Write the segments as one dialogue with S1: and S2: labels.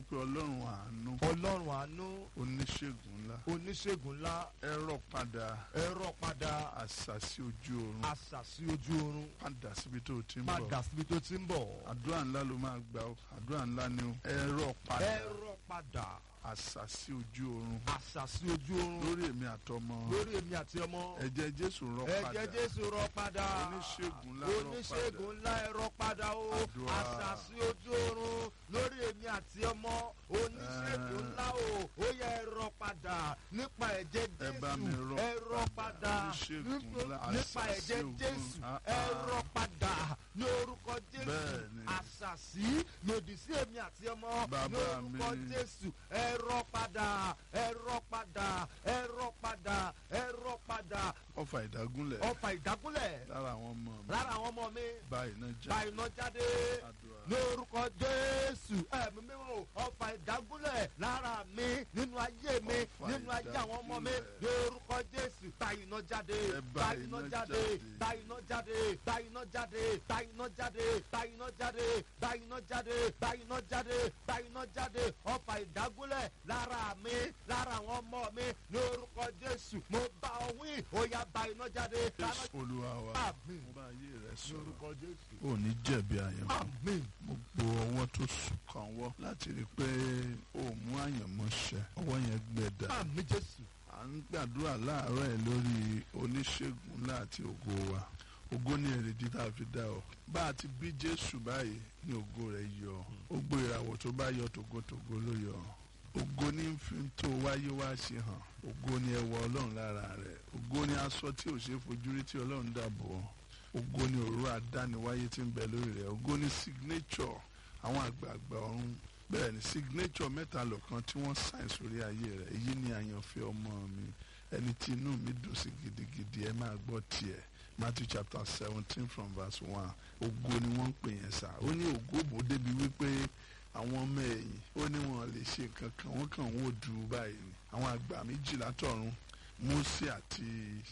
S1: pé ọlọ́run àánú
S2: ọlọ́run àánú
S1: oníṣègùn ńlá
S2: oníṣègùn ńlá
S1: ẹ rọ̀ padà
S2: ẹ̀rọ padà
S1: àṣàsí ojú oorun
S2: àṣàsí ojú oorun
S1: padà síbi tó o ti ń bọ̀
S2: padà síbi tó ti ń bọ̀
S1: àdúrà ńlá ló máa gbà ó àdúrà ńlá ni ó ẹ rọ̀ padà
S2: ẹ̀rọ padà
S1: àṣàsí ojú oorun
S2: àṣàsí ojú oorun
S1: lórí èmi àtọmọ
S2: lórí èmi àti ọmọ
S1: ẹ̀jẹ̀ jésù rọ̀ padà
S2: ẹ̀jẹ̀ jésù rọ̀ padà
S1: oníṣègùn ńlá rọ̀
S2: oníṣègùn ńlá ẹ̀rọ padà o
S1: Àdúrà.
S2: àṣàsí ojú oorun lórí èmi àti ọmọ oníṣègùn ńlá o ó yẹ ẹ̀rọ padà nípa ẹ̀jẹ̀
S1: Ẹ bá mi
S2: jésù
S1: rọ̀
S2: ẹ̀rọ padà
S1: Oníṣègùn ńlá,
S2: nípa
S1: àṣàsí
S2: ẹ̀jẹ̀
S1: ogun.
S2: jésù
S1: Ah, ah.
S2: ẹ̀rọ padà ní orúkọ jésù
S1: Bẹ́ẹ̀ni.
S2: àṣàsí lòdì sí èmi àti ọmọ ní
S1: Bàbá
S2: orúkọ
S1: mi.
S2: jésù ẹ̀rọ padà ẹ̀rọ padà ẹ̀rọ padà ẹ̀rọ padà
S1: ọfà ìdágúnlẹ̀
S2: ọfà ìdágúnlẹ̀
S1: lára àwọn ọmọ mi
S2: lára àwọn ọmọ mi
S1: báyìí náà
S2: gba
S1: já
S2: iná jáde
S1: àdúrà
S2: ní orúkọ jésù ẹ̀mí mímọ́ ọfà ìdágúnlẹ̀ lára mi nínú ayé mi
S1: Ọfà
S2: nínú ayé àwọn ọmọ mi
S1: ìdágúnlẹ̀.
S2: ní orúkọ jésù gba iná jáde
S1: Ẹ
S2: gba
S1: bá
S2: iná
S1: iná
S2: jáde
S1: jáde.
S2: gba iná jáde gba iná jáde gba iná jáde gba iná jáde gba iná jáde gba iná jáde gba iná jáde ọfà ìdágúnlẹ̀ lára mi lára àwọn ọmọ mi ní orúkọ jésù mo bá ọ wí ó yá gba iná jáde
S1: jésù olúwa wa
S2: àmín
S1: mo bá ayé rẹ
S2: ní
S1: sọ̀rọ̀
S2: orúkọ jésù
S1: ò ní jẹ̀bi àyàn
S2: àmín
S1: gbogbo ọwọ́ tó sùn kàn wọ́ láti rí i pé ó mú àyànmọ́ ṣẹ ọwọ́ yẹn gbẹ dà
S2: àmín jésù
S1: à ń gbàdúrà láàárọ̀ ẹ̀ lórí oníṣègùn ńlá àti ògo wa ògo ní èrèdí tá a fi dá ọ bá a ti bí jésù báyìí ní ògo rẹ̀ yọ ó gbé ìràwọ̀ tó bá yọ tògótògó ló yọ ògo ní fi tó wáyé wá ṣe hàn ògo ní ẹwà ọlọ́run lára rẹ̀ ògo ní aṣọ tí ò ṣe é fojú rí tí ọlọ́run dàbò ọ́ ògo ní òru àdániwáyé tí ń bẹ lórí rẹ̀ ògo ní signature àwọn àgbààgbà ọ̀run bẹ́ẹ̀ ni signature mẹ́ta lọ́kan tí wọ́n sign sórí ayé rẹ̀ èyí ni àyànfẹ́ ọmọ mi ẹni tí inú mi dùn sí gidigidi ẹ máa gbọ́ tiẹ̀ Matthew chapter seventeen from verse one ògo ni wọ́n ń pè yẹn sá ó ní ògo bò débi wípé àwọn ọmọ ẹ̀yìn ó ní wọn lè ṣe nǹkan kan wọ́n kàn wọ́n ò dùn báyìí ni àwọn àgbà méjìlá tọ̀run Mósè àti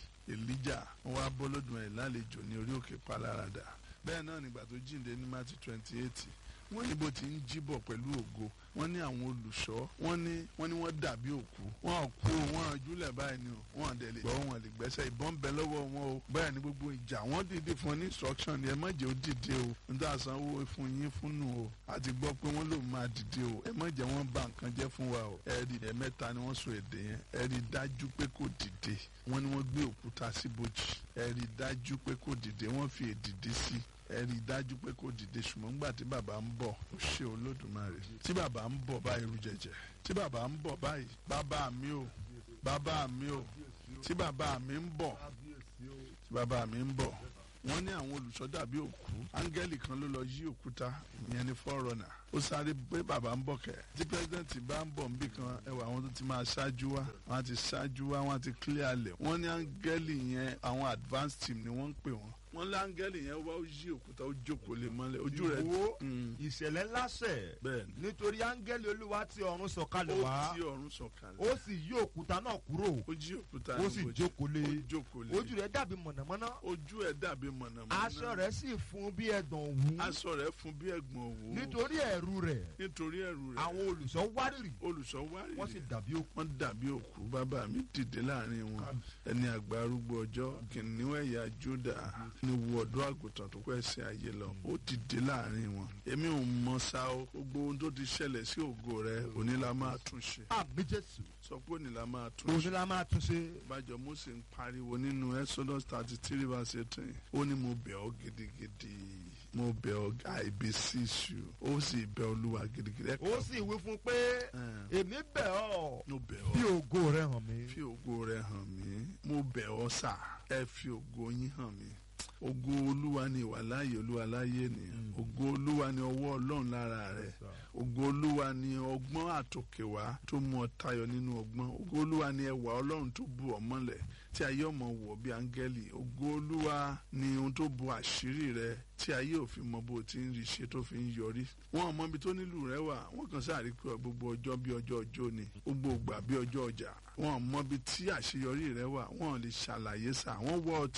S1: Èlíjà wọ́n wá bọ́lódùn ẹ̀ lálejò ní orí òkè Pálárádà bẹ́ẹ̀ náà nígbà tó jíǹde ní Matthew twenty eight wọ́n ní bó ti ń jíbọ̀ pẹ̀lú ògo wọ́n ní àwọn olùṣọ́ wọ́n ní wọ́n ní wọ́n dàbí òkú wọ́n ò kú o, wọ́n júlẹ̀ báyìí ni o wọ́n dẹ̀ lè gbọ́ wọn lè gbẹ́sẹ̀ ìbọn bẹ lọ́wọ́ wọn o bẹ́ẹ̀ ni gbogbo ìjà wọ́n dìde fún ọ ní instruction ni ẹ má jẹ́ ó dìde o níta sanwó fún yín fún nù o àti gbọ́ pé wọ́n lòun máa dìde o ẹ má jẹ́ wọ́n bà nǹkan jẹ́ fún wa o ẹ rí ẹ mẹ́ta ni wọ́n sọ èdè yẹn ẹ rí dájú pé kò dìde wọ́n ní wọ́n gbé òkúta síbojì ẹ rí dájú pé kò dìde wọ́n fi èdìdí sí ẹ rí i dájú pé kò dìde ṣùgbọ́n nígbà tí bàbá ń bọ̀ ó ṣe olódùmarè tí bàbá ń bọ̀ báyìí rú jẹjẹ tí bàbá ń bọ̀ báyìí bàbá mi ò bàbá mi ò tí bàbá mi ń bọ̀ tí bàbá mi ń bọ̀ wọ́n ní àwọn olùṣọ́ dàbí òkú áńgẹ́lì kan ló lọ yí òkúta ìyẹn ní fọ́rọ̀nà ó sáré pé bàbá ń bọ̀ kẹ́ tí pẹ́sidẹ́ǹtì bá ń bọ̀ níbì kan ẹwà àwọn tó ti máa ṣáájú wá wọ́n á ti ṣáájú wá wọ́n á ti clear lẹ̀ wọ́n ní áńgẹ́lì yẹn àwọn advanced team ni wọ́n ń pè wọ́n wọ́n lé áńgẹ́lì yẹn wá ó yí òkúta ó jókòó lé mọ́lẹ̀ ojú rẹ̀
S2: Ìwọ
S1: Mm,
S2: ìṣẹ̀lẹ̀ ńlá ṣẹ̀
S1: bẹ́ẹ̀ ni
S2: nítorí áńgẹ́lì olúwa tí ọ̀run sọ̀kalẹ̀
S1: ó
S2: wá
S1: ti ọ̀run sọ̀kalẹ̀
S2: ó sì yí òkúta náà kúrò
S1: ó jí òkúta
S2: ó
S1: ní
S2: sì
S1: ibojì.
S2: jókòó lé
S1: ó jókòó lé
S2: ojú rẹ̀ dàbí mọ̀nàmọ́ná
S1: ojú ẹ̀ dàbí mọ̀nàmọ́ná
S2: aṣọ rẹ̀ sì fún bí ẹ̀dàn òwú
S1: aṣọ rẹ̀ fún bí ẹ̀gbọ̀n òwú
S2: nítorí ẹ̀rù rẹ̀
S1: nítorí ẹ̀rù rẹ̀
S2: àwọn olùṣọ́ wárìrì
S1: olùṣọ́ wárìrì
S2: wọ́n sì dàbí òkú
S1: wọ́n dàbí òkú bàbá mi dìde láàrin wọn ẹni àgbà arúgbó ọjọ́ kìnìún ẹ̀yà Júdà ní wo ọ̀dọ́ àgùntàn tó kọ́ ẹsẹ̀ ayé lọ ó dìde láàrin wọn èmi ò mọ sá o gbogbo ohun tó ti ṣẹlẹ̀ sí ògo rẹ òní la máa tún ṣe
S2: àmì jésù
S1: sọ pé òní la máa tún
S2: òun
S1: ṣe
S2: ni la máa tún ṣe
S1: bájọ Mósè ń pariwo nínú Exodus thirty three verse eighteen ó ní mo bẹ̀ ọ́ gidigidi mo bẹ̀ ọ́ I beseech you ó sì bẹ̀ Olúwa gidigidi ẹ
S2: ó sì wí fún pé
S1: ẹ
S2: èmi bẹ̀ ọ́
S1: mo bẹ̀
S2: fi
S1: ọ́
S2: ògo rẹ̀ hàn mí
S1: fi ògo rẹ hàn mí mo bẹ̀ ọ́ sà ẹ fi ògo yín hàn mí ògo olúwa ni ìwàláyé olúwa láyé nìyẹn ògo olúwa ni ọwọ́ ọlọ́run lára rẹ̀ ògo olúwa ni ọgbọ́n àtòkèwá tó mú ọ tayọ nínú ọgbọ́n ògo olúwa ni ẹwà ọlọ́run tó bu ọ mọ́lẹ̀ tí ayé ọmọ wọ̀ bí áńgẹ́lì ògo olúwa ni ohun tó bu àṣírí rẹ tí ayé òfin mọ bó ti ń rí ṣe tó fi ń yọrí wọn ò mọ ibi tó nílùú rẹ wà wọn kàn sáà rí pé gbogbo ọjọ́ bí ọjọ́ ọjọ́ ni gbogbo ògbà bí ọjọ́ ọjà wọn ò mọ ibi tí àṣeyọrí rẹ wà wọn ò lè ṣàlàyé sà wọn wọ ọtí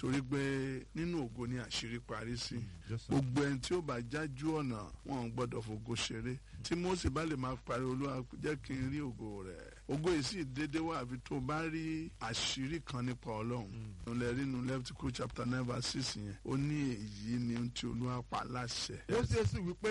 S1: torí pé nínú ògo ni àṣírí parí sí
S2: Yes, sir.
S1: gbogbo ẹni tí ó bá jájú ọ̀nà wọn ò gbọ́dọ̀ fògo ṣeré tí Mósè bá lè máa parí olúwa jẹ́ kí n rí ògo rẹ̀ ògo yìí sì dédé wá àfi tó bá rí àṣírí kan nípa ọlọ́run ìrìnlẹ̀ rínú Leviticus chapter nine verse six yẹn ó ní èyí ni ohun tí olúwa pa láṣẹ.
S2: Mósè sì wí pé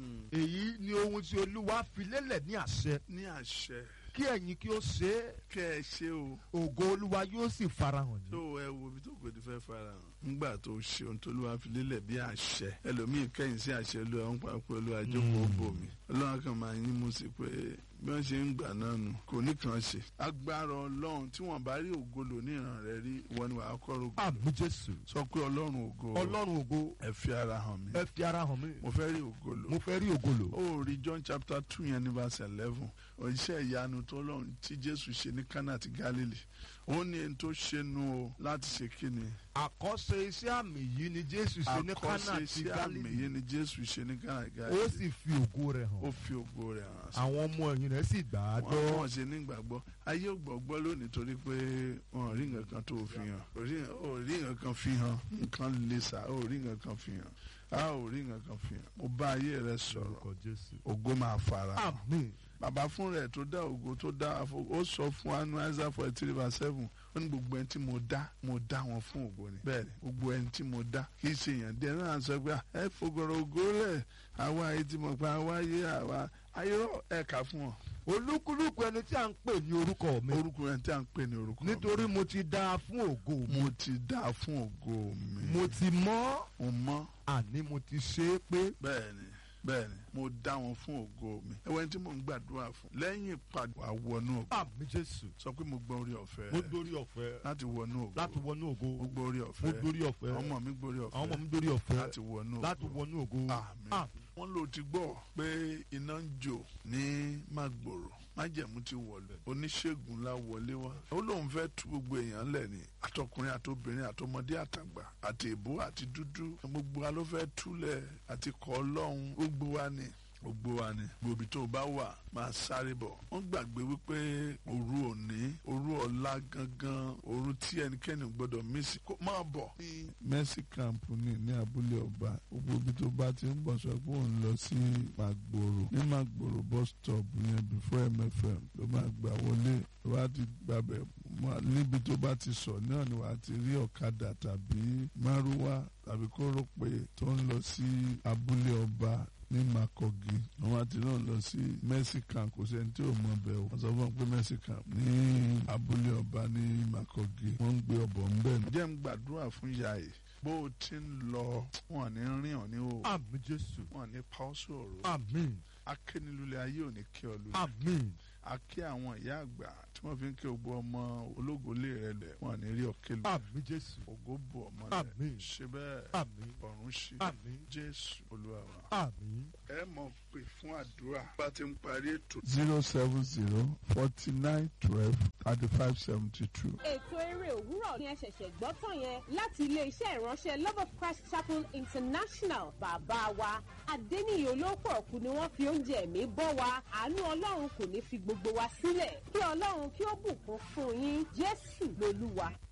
S2: èyí ni ohun tí olúwa fi lélẹ̀ ní àṣẹ
S1: ní àṣẹ
S2: kí ẹ̀yin kí ó ṣe é
S1: kẹ́ ẹ ṣe o
S2: ògo olúwa yóò sì farahàn
S1: tó
S2: ní.
S1: ẹ wo ibi tó kò ti fẹ́ fara hàn ńgbà tó ṣe ohun tó lùwà fi lélẹ̀ bí àṣẹ ẹlòmíì kẹ́yìn sí àṣẹ olúwa ń pa pé olúwa jókòó bò mí ọlọ́run kan máa yín mú sí pé bí wọ́n ṣe ń gbà náà nù kò ní kàn ṣe agbára ọlọ́run tí wọ́n bá rí ògo lò ní ìran rẹ̀ rí ìwọ ni wàá kọ́ rogo
S2: àmì jésù
S1: sọ pé ọlọ́run ògo
S2: ọlọ́run ògo
S1: ẹ fi ara hàn mí
S2: ẹ fi ara hàn mí
S1: mo fẹ́ rí ògo lò
S2: mo fẹ́ rí ògo lò.
S1: ó rí John chapter two yẹn ní verse eleven òṣìṣẹ́ ìyanu tó lọ́run tí Jésù ṣe ní Kánà àti Galilee ó ní ẹni tó ṣe nu o láti ṣe kíni
S2: àkọ́ṣe iṣẹ́ àmì yìí ni jésù ṣe ní kánà
S1: àkọsí
S2: àti
S1: iṣẹ́ àmì
S2: gálílì
S1: yìí ni Jésù ṣe ní Kánà àti
S2: ó
S1: Galilee
S2: sì fi ògo rẹ̀
S1: ó
S2: hàn
S1: fi ògo rẹ̀ hàn sí
S2: àwọn ọmọ ẹ̀yìn rẹ̀ sì gbà á
S1: wọn
S2: gbọ́.
S1: wọn ṣe nígbàgbọ́ ayé ò gbọ́gbọ́ lónìí torí pé wọn ò rí nǹkan kan tó fi hàn ò rí ò rí nǹkan kan fi hàn nǹkan lè sà ò rí nǹkan kan fi hàn a ò rí nǹkan kan fi hàn mo bá ayé rẹ sọ̀rọ̀
S2: orúkọ jésù.
S1: ògo máa fara hàn
S2: àmín
S1: bàbá fún rẹ̀ tó dá ògo tó dá àfọ ó sọ fún anu Isaiah forty three verse seven ó ní gbogbo ẹni tí mo dá mo dá wọn fún ògo ni bẹ́ẹ̀ni gbogbo ẹni tí mo dá kì í ṣe èèyàn díẹ̀ náà sọ pé ẹ fògòrò ògo rẹ̀ àwa ayé tí mo pa àwa ayé àwa ayérò ẹ̀ka fún wọn
S2: olúkúlùkù ẹni tí a ń pè ní orúkọ mi
S1: orúkọ ẹni tí a ń pè ní orúkọ mi.
S2: nítorí mo ti dá a fún ògo mi
S1: mo ti dá fún ògo mi
S2: mo ti mọ́
S1: mo mọ́
S2: àní mo ti ṣe é pé
S1: bẹ́ẹ̀ni bẹ́ẹ̀ni mo dá wọn fún ògo mi ẹwẹ́ tí mo ń gbàdúrà fún lẹ́yìn ìpàdé àwọnú ògo
S2: àmì jésù
S1: sọ pé mo gbọ́ orí ọ̀fẹ́
S2: mo dórí ọ̀fẹ́
S1: láti wọnú ògo
S2: láti wọnú ògo
S1: mo gbọ́ orí
S2: mo
S1: ọ̀fẹ́
S2: dórí ọ̀fẹ́
S1: ọmọ mi gbórí
S2: àwọn ọmọ
S1: ọ̀fẹ́
S2: mi dórí ọ̀fẹ́
S1: láti wọnú
S2: láti
S1: ògo
S2: wọnú ògo
S1: àmín
S2: àmín
S1: wọ́n lò ti gbọ́ pé iná ń jò ní Mágbòrò májẹ̀mú ti wọlé oníṣègùn la wọlé wá ó lóun fẹ́ tú gbogbo èèyàn lẹ̀ ní àtọkùnrin àtobìnrin àtọmọdé àtàgbà àti èbó àti dúdú gbogbo wa ló fẹ́ túlẹ̀ àti kọ́ ọlọ́run gbogbo wa ni gbogbo wa ni gbòbí tó bá wà máa sáré bọ̀ wọ́n gbàgbé wípé òru òní òru ọ̀la gangan òru tí ẹnikẹ́ni ò gbọ́dọ̀ mísì kó máa bọ̀. ní mercy camp ní ní abúlé ọba gbogbo ibi tó bá ti ń bọ̀ sọ pé òun lọ sí Màgbòrò ní Màgbòrò bus stop yẹn before MFM ló máa gbà wọlé ló bá ti gbàbẹ̀ mọ́- níbi tó bá ti sọ náà ni wàá ti rí ọ̀kadà tàbí márúwá tàbí kórópè tó ń lọ sí abúlé ọba ní Makogi àwọn àti náà lọ sí Mercy Camp kò sẹ́ni tí ò mọ bẹ́ẹ̀ o wọ́n sọ fún wọn pé Mercy Camp ní abúlé ọba ní Makogi wọ́n ń gbé ọbọ̀ ń bẹ̀. jẹ́ ń gbàdúrà fún ìyá yìí bó o ti ń lọ wọn ní rìn ọ́ ní o
S2: àmì jésù
S1: wọn ní pa ọ́ sọ̀rọ̀
S2: àmín
S1: akénilulẹ̀ ayé ò ní kí ọ lulẹ̀
S2: àmín
S1: akí àwọn ìyá àgbà tí wọ́n fi ń kí gbogbo ọmọ ológolé rẹ lẹ̀ wọn ní rí ọ̀kẹ́ lù
S2: àmì jésù
S1: ògo bò ọmọ
S2: Àmín.
S1: rẹ ṣe bẹ́ẹ̀
S2: àmín
S1: ọ̀run ṣí
S2: àmín
S1: Jésù Olúwa wa
S2: àmín.
S1: ẹ mọ̀ pé fún àdúrà bá ti ń parí ètò. zero seven zero forty nine twelve thirty five seventy two.
S3: ètò eré òwúrọ̀ ni ẹ ṣẹ̀ṣẹ̀ gbọ́ tán yẹn láti ilé-iṣẹ́ ìránṣẹ́ love of christ chapel international bàbá wa adẹ́niyè olóòpọ̀ ọ̀kú ni wọ́n fi oúnjẹ ẹ̀mí bọ́ wa àánú ọlọ́run kò ní fi gbogbo wa sílẹ̀ kí ọlọ́run kí ó bùkún fún yín jésù lolúwa.